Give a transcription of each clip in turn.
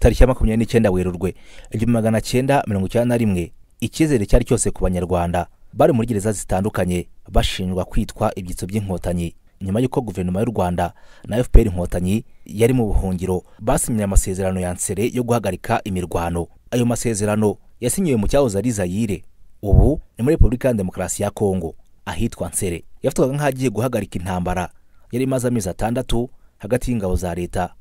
tariki ya makumyabiri n'icyenda werurwe igihumbi magana cyenda mirongo icyenda na rimwe icyizere cyari cyose ku banyarwanda bari muri gereza zitandukanye bashinjwa kwitwa ibyitso by'inkotanyi nyuma y'uko guverinoma y'u rwanda na fpr inkotanyi yari mu buhungiro basinyanye amasezerano ya nsere yo guhagarika imirwano ayo masezerano yasinyiwe mu cyahoze ari zayire ubu ni muri repubulika ya demokarasi ya kongo ahitwa nsere yafatwaga nk'agiye guhagarika intambara yari imaze amezi atandatu hagati y'ingabo za leta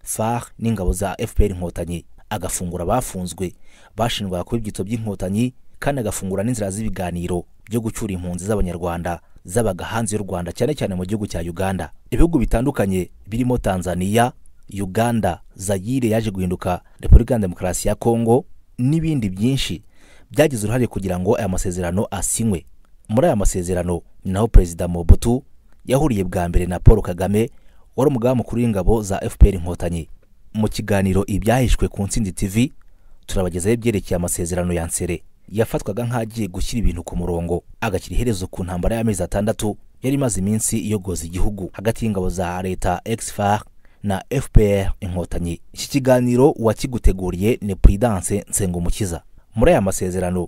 far n'ingabo za fpr inkotanyi agafungura abafunzwe bashinjwaga kuba ibyitso by'inkotanyi kandi agafungura n'inzira z'ibiganiro byo gucyura impunzi z'abanyarwanda zabaga hanze y'u rwanda cyane cyane mu gihugu cya uganda ibihugu bitandukanye birimo tanzania uganda zayire yaje guhinduka repubulika ya demokarasi ya kongo n'ibindi byinshi byagize uruhare kugira ngo aya masezerano asinywe muri aya masezerano ni naho perezida mobutu yahuriye bwa mbere na paul kagame wari umugaba mukuru w'ingabo za fpr inkotanyi mu kiganiro ibyahishwe ku ntsinzi tv turabagezaho ibyerekeye amasezerano ya nsere yafatwaga nk'agiye gushyira ibintu ku murongo agashyira iherezo ku ntambara y'amezi atandatu yari imaze iminsi iyogoza igihugu hagati y'ingabo za leta exfar na fpr inkotanyi iki kiganiro uwakiguteguriye ni puridance nsengumukiza muri aya masezerano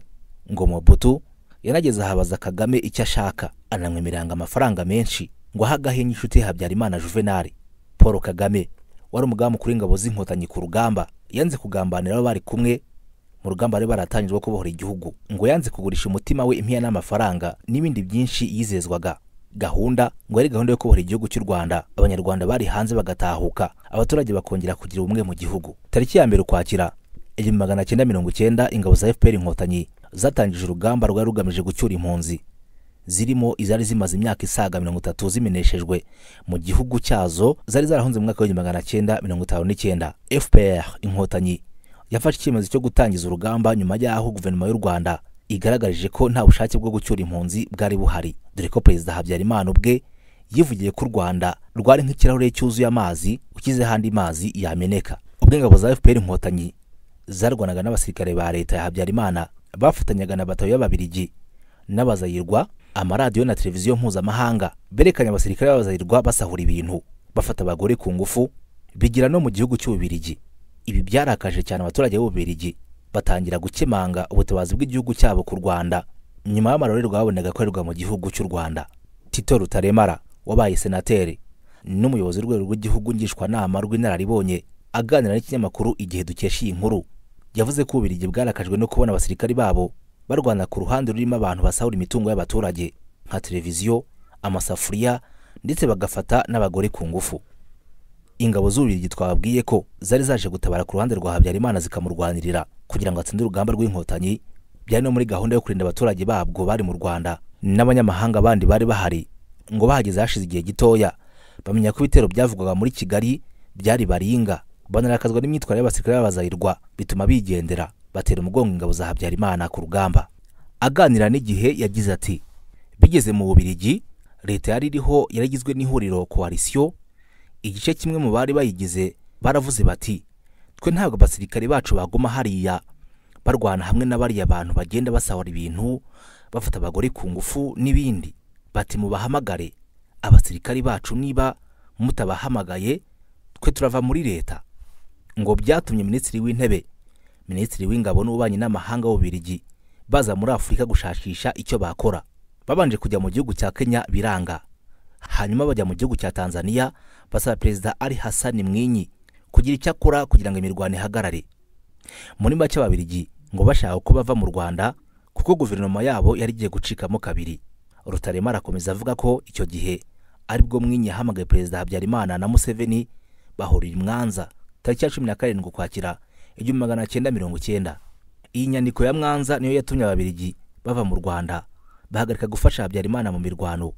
ngo mobutu yanageze ahabaza kagame icyo ashaka anamwemereranga amafaranga menshi ngo ahe agahenge inshuti habyarimana juvenali paul kagame wari umugaba mukuru w'ingabo z'inkotanyi ku rugamba yanze kugambanira abo bari kumwe mu rugamba bari baratangiye rwo kubohora igihugu ngo yanze kugurisha umutima we impiya n'amafaranga n'ibindi byinshi yizezwaga gahunda ngo yari gahunda yo kubohora igihugu cy'u rwanda abanyarwanda bari hanze bagatahuka abaturage bakongera kugira ubumwe mu gihugu tariki ya mbere ukwakira igihumbi magana cyenda mirongo icyenda ingabo za fpr inkotanyi zatangije urugamba rwari rugamije gucyura impunzi zirimo izari zimaze imyaka isaga mirongo itatu zimeneshejwe mu gihugu cyazo zari zarahunze mu mwaka w'igihumbi magana cyenda mirongo itanu n'icyenda fpr inkotanyi yafashe icyemezo cyo gutangiza urugamba nyuma y'aho guverinoma y'u rwanda igaragarije ko nta bushake bwo gucyura impunzi bwari buhari dore ko perezida habyarimana ubwe yivugiye ko u rwanda rwari nk'ikirahure cyuzuye amazi ukizeho andi mazi yameneka ubwo ingabo za fpr inkotanyi zarwanaga n'abasirikare ba leta ya habyarimana bafatanyaga na batayo y'ababirigi n'abazayirwa amaradiyo na televiziyo mpuzamahanga berekanye abasirikare b'abazayirwa basahura ibintu bafata abagore ku ngufu bigira no mu gihugu cy'ububirigi ibi byarakaje cyane abaturage b'ububirigi batangira gukemanga ubutabazi bw'igihugu cyabo ku rwanda nyuma y'amarorerwa babonaga akorerwa mu gihugu cy'u rwanda tito rutaremara wabaye senateri n'umuyobozi w'urwego rw'igihugu ngishwanama rw'inararibonye aganira n'ikinyamakuru igihe dukesha iyi nkuru yavuze ko ububirigi bwarakajwe no kubona abasirikari babo barwana ku ruhande rurimo abantu basahura imitungo y'abaturage nka televiziyo amasafuriya ndetse bagafata n'abagore ku ngufu ingabo z'ububirigi twababwiye ko zari zaje gutabara ku ruhande rwa habyarimana zikamurwanirira kugira ngo atsinde urugamba rw'inkotanyi byari no muri gahunda yo kurinda abaturage babwo bari mu rwanda n'abanyamahanga bandi bari bahari ngo bahageze hashize igihe gitoya bamenya ko ibitero byavugwaga muri kigali byari baringa banarakazwa n'imyitwarire y'abasirikare b'abazayirwa bituma bigendera batera umugongo ingabo za habyarimana ku rugamba aganira n'igihe yagize ati bigeze mu bubirigi leta yari iriho yaragizwe n'ihuriro koalisiyo igice kimwe mu bari bayigize baravuze bati twe ntabwo abasirikare bacu baguma hariya barwana hamwe n'abariya bantu bagenda basahura ibintu bafata abagore ku ngufu n'ibindi bati mubahamagare abasirikare bacu niba mutabahamagaye twe turava muri leta ngo byatumye minisitiri w'intebe minisitiri w'ingabo n'ububanyi n'amahanga w'ububirigi baza muri afurika gushakisha icyo bakora babanje kujya mu gihugu cya kenya biranga hanyuma bajya mu gihugu cya Tanzania basaba perezida Ali Hassan Mwinyi kugira icyo akora kugira ngo imirwano ihagarare muri make ababirigi ngo bashaka uko bava mu Rwanda kuko guverinoma yabo yari igiye gucikamo kabiri Rutarema arakomeza avuga ko icyo gihe aribwo Mwinyi yahamagaye perezida Habyarimana na Museveni bahurira Mwanza tariki ya cumi na karindwi ukwakira igihumbi magana cyenda mirongo icyenda iyi nyandiko ya Mwanza niyo yatumye ababirigi bava mu Rwanda bahagarika gufasha Habyarimana mu mirwano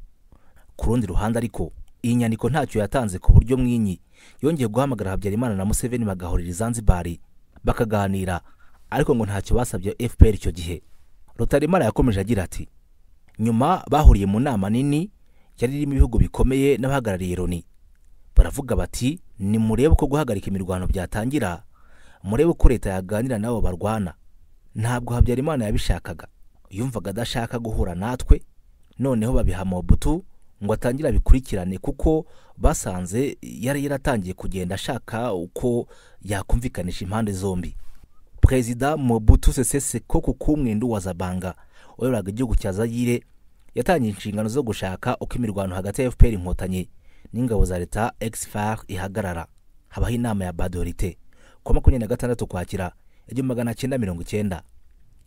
ku rundi ruhande ariko iyi nyandiko ntacyo yatanze ku buryo mwinyi yongeye guhamagara habyarimana na museveni bagahurira zanzibari bakaganira ariko ngo ntacyo basabye fpr icyo gihe rutaremara yakomeje agira ati nyuma bahuriye mu nama nini yari irimo ibihugu bikomeye n'abahagarariye loni baravuga bati nimurebe uko guhagarika imirwano byatangira murebe uko leta yaganira n'abo barwana ntabwo habyarimana yabishakaga yumvaga adashaka guhura natwe noneho babiha mobutu ngo atangire abikurikirane kuko basanze yari yaratangiye kugenda ashaka uko yakumvikanisha impande zombi perezida mobutu sese sekoko kumwendo wa zabanga wayoboraga igihugu cya zayire yatangiye inshingano zo gushaka uko imirwano hagati ya fpr inkotanyi n'ingabo za leta exfar ihagarara habaho inama ya badorite kuwa makumyabiri na gatandatu ukwakira igihumbi magana cyenda mirongo icyenda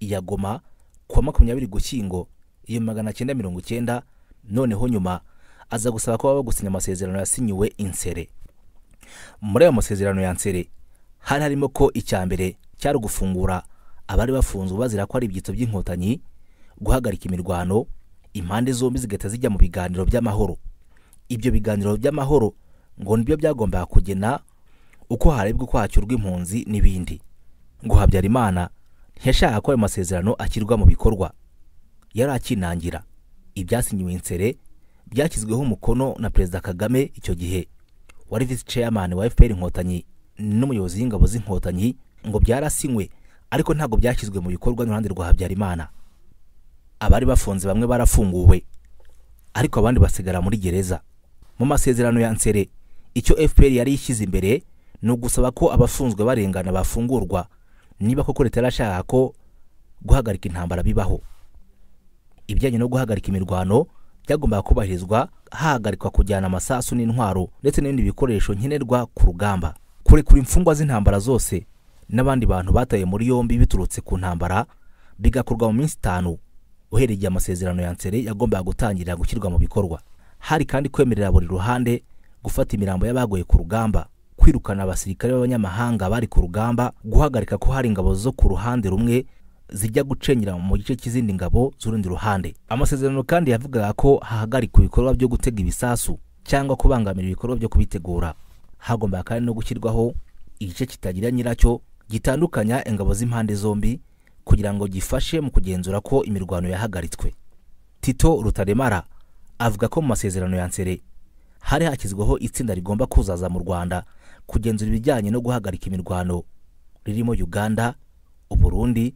iya goma kuwa makumyabiri gushyingo igihumbi magana cyenda mirongo icyenda noneho nyuma aza gusaba ko baba gusinya amasezerano yasinyiwe insere muri ayo masezerano ya nsere hari harimo ko icya mbere cyari gufungura abari bafunzwe bazira ko ari ibyitso by'inkotanyi guhagarika imirwano impande zombi zigahita zijya mu biganiro by'amahoro ibyo biganiro by'amahoro ngo nibyo byagombaga kugena uko harebwa uko hacyurwa impunzi n'ibindi ngo habyarimana ntiyashaka ko ayo masezerano ashyirwa mu bikorwa yari akinangira ibyasinyiwe insere byashyizweho umukono na perezida kagame icyo gihe wari visi chairman wa fpr inkotanyi n'umuyobozi w'ingabo z'inkotanyi ngo byarasinywe ariko ntabwo byashyizwe mu bikorwa n'uruhande rwa habyarimana abari bafunze bamwe barafunguwe ariko abandi basigara muri gereza mu masezerano ya nsere icyo fpr yari ishyize imbere ni ugusaba ko abafunzwe barengana bafungurwa niba koko leta yarashaka ko guhagarika intambara bibaho ibijyanye no guhagarika imirwano byagombaga kubahirizwa hahagarikwa kujyana amasasu n'intwaro ndetse n'ibindi bikoresho nkenerwa ku rugamba kurekura imfungwa z'intambara zose n'abandi bantu bataye muri yombi biturutse ku ntambara bigakorwa mu minsi itanu uhereye igihe amasezerano ya nsere yagombaga gutangira gushyirwa mu bikorwa hari kandi kwemerera buri ruhande gufata imirambo y'abagoye ku rugamba kwirukana abasirikare b'abanyamahanga bari ku rugamba guhagarika ko hari ingabo zo ku ruhande rumwe zijya gucenyera mu gice cy'izindi ngabo z'urundi ruhande amasezerano kandi yavugaga ko hahagarikwa ibikorwa byo gutega ibisasu cyangwa kubangamira ibikorwa byo kubitegura hagombaga kandi no gushyirwaho igice kitagira nyiracyo gitandukanya ingabo z'impande zombi kugira ngo gifashe mu kugenzura ko imirwano yahagaritswe tito rutaremara avuga ko mu masezerano ya nsere hari hashyizweho itsinda rigomba kuzaza mu rwanda kugenzura ibijyanye no guhagarika imirwano ririmo uganda uburundi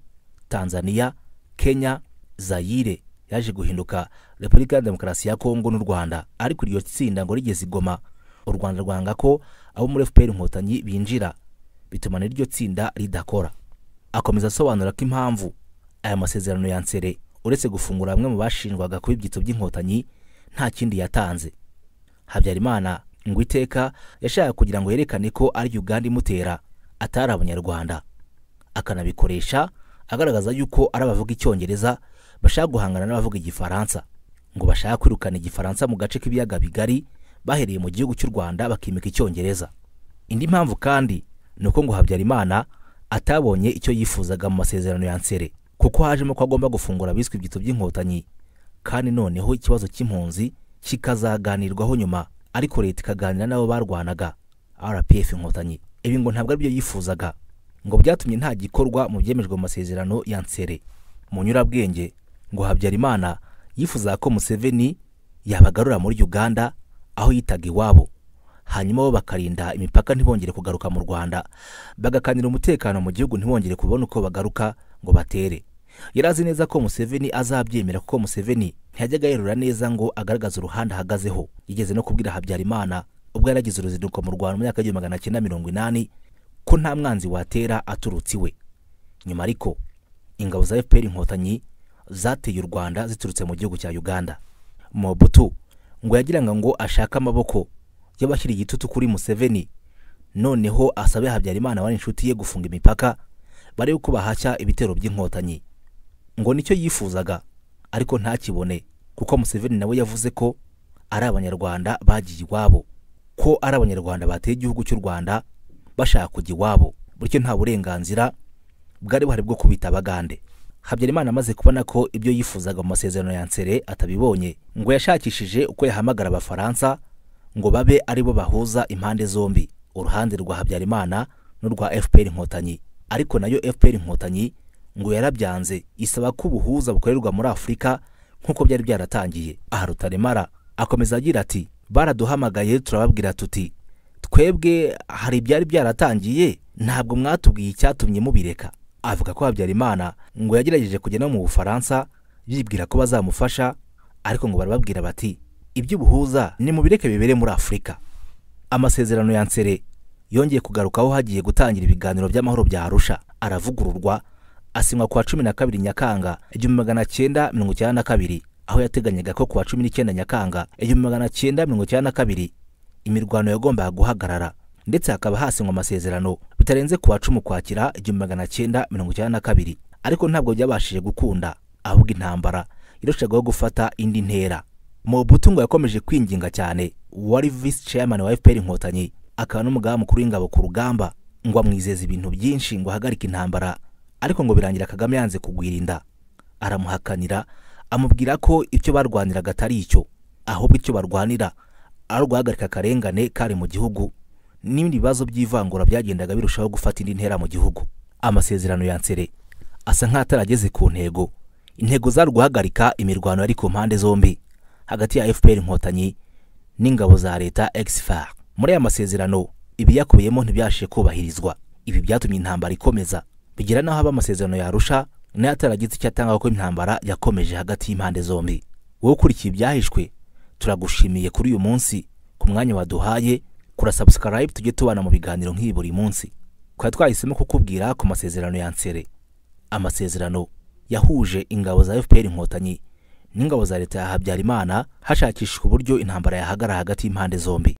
tanzania kenya zayire yaje guhinduka repubulika ya demokarasi ya kongo n'u rwanda ariko iryo tsinda ngo rigeze igoma u rwanda rwanga ko abo muri fpr inkotanyi binjira bituma n'iryo tsinda ridakora akomeza asobanura ko impamvu aya masezerano ya nsere uretse gufungura bamwe mu bashinjwaga kuba ibyitso by'inkotanyi nta kindi yatanze habyarimana ngo iteka yashaka kugira ngo yerekane ko ari uganda imutera atari abanyarwanda akanabikoresha agaragaza yuko ari abavuga icyongereza bashaka guhangana n'abavuga igifaransa ngo bashaka kwirukana igifaransa mu gace k'ibiyaga bigari bahereye mu gihugu cy'u rwanda bakimika icyongereza indi mpamvu kandi ni uko ngo habyarimana atabonye icyo yifuzaga mu masezerano ya nsere kuko hajemo ko agomba gufungura abiswe ibyitso by'inkotanyi kandi noneho ikibazo cy'impunzi kikazaganirwaho nyuma ariko leta ikaganira n'abo barwanaga rpf inkotanyi ibi ngo ntabwo aribyo yifuzaga ngo byatumye nta gikorwa mu byemejwe mu masezerano ya nsere mu nyurabwenge ngo habyarimana yifuzaga ko museveni yabagarura muri uganda aho yitaga iwabo hanyuma bo bakarinda imipaka ntibongere kugaruka mu rwanda bagakanira umutekano mu gihugu ntibongere kubona uko bagaruka ngo batere yari azi neza ko museveni azabyemera kuko museveni ntiyajyaga yerura neza ngo agaragaze uruhande ahagazeho yigeze no kubwira habyarimana ubwo yari agize uruzinduko mu rwanda mu myaka y'igihumbi magana cyenda mirongo inani ko nta mwanzi watera aturutse iwe nyuma ariko ingabo za fpr inkotanyi zateye u rwanda ziturutse mu gihugu cya uganda mobutu ngo yagiraga ngo ashake amaboko y'abashyira igitutu kuri museveni noneho asabe habyarimana wari inshuti ye gufunga imipaka barebe uko bahashya ibitero by'inkotanyi ngo nicyo yifuzaga ariko ntakibone kuko museveni nawe yavuze ko ari abanyarwanda bagiye iwabo ko ari abanyarwanda bateye igihugu cy'u rwanda bashaka kujya iwabo bityo nta burenganzira bwari buhari bwo kubita abagande habyarimana amaze kubona ko ibyo yifuzaga mu masezerano ya nsere atabibonye ngo yashakishije uko yahamagara abafaransa ngo babe ari bo bahuza impande zombi uruhande rwa habyarimana n'urwa fpr inkotanyi ariko nayo fpr inkotanyi ngo yarabyanze isaba ko ubuhuza bukorerwa muri afurika nk'uko byari byaratangiye aha rutaremara akomeza agira ati baraduhamagaye turababwira tuti twebwe hari ibyari byaratangiye ntabwo mwatubwiye icyatumye mubireka avuga ko habyarimana ngo yagerageje kujya no mu bufaransa yibwira ko bazamufasha ariko ngo barababwira bati iby'ubuhuza ni mu bireke bibere muri afurika amasezerano ya nsere yongeye kugarukaho hagiye gutangira ibiganiro by'amahoro bya arusha aravugururwa asinywa ku wa cumi na kabiri nyakanga igihumbi magana cyenda mirongo icyenda na kabiri aho yateganyaga ko ku wa cumi n'icyenda nyakanga igihumbi magana cyenda mirongo icyenda na kabiri imirwano yagombaga guhagarara ndetse hakaba hasinywa amasezerano bitarenze ku wa cumi ukwakira igihumbi magana cyenda mirongo icyenda na kabiri ariko ntabwo byabashije gukunda ahubwo intambara irushagaho gufata indi ntera Mobutu ngo yakomeje kwinginga cyane wari visi chairman wa FPR inkotanyi akaba n'umugaba mukuru w'ingabo ku rugamba ngo amwizeza ibintu byinshi ngo ahagarike intambara ariko ngo birangira Kagame yanze kugwirinda aramuhakanira amubwira ko icyo barwaniraga atari icyo ahubwo icyo barwanira ari uguhagarika akarengane kari mu gihugu n'ibindi bibazo by'ivangura byagendaga birushaho gufata indi ntera mu gihugu amasezerano ya nsere asa nk'atarageze ku ntego intego zari guhagarika imirwano yari ku mpande zombi hagati ya fpr inkotanyi n'ingabo za leta exfar muri aya masezerano ibiyakubiyemo ntibyashe kubahirizwa ibi byatumye intambara ikomeza bigera n'aho haba amasezerano yarusha nayo ataragize icyo atanga ko intambara yakomeje hagati y'impande zombi wowe ukurikiye ibyahishwe turagushimiye kuri uyu munsi ku mwanya waduhaye kurasubscribe tujye tubana mu biganiro nk'ibi buri munsi twari twahisemo kukubwira ku masezerano ya nsere amasezerano yahuje ingabo za fpr inkotanyi n'ingabo za leta ya habyarimana hashakishwa uburyo intambara yahagarara hagati y'impande zombi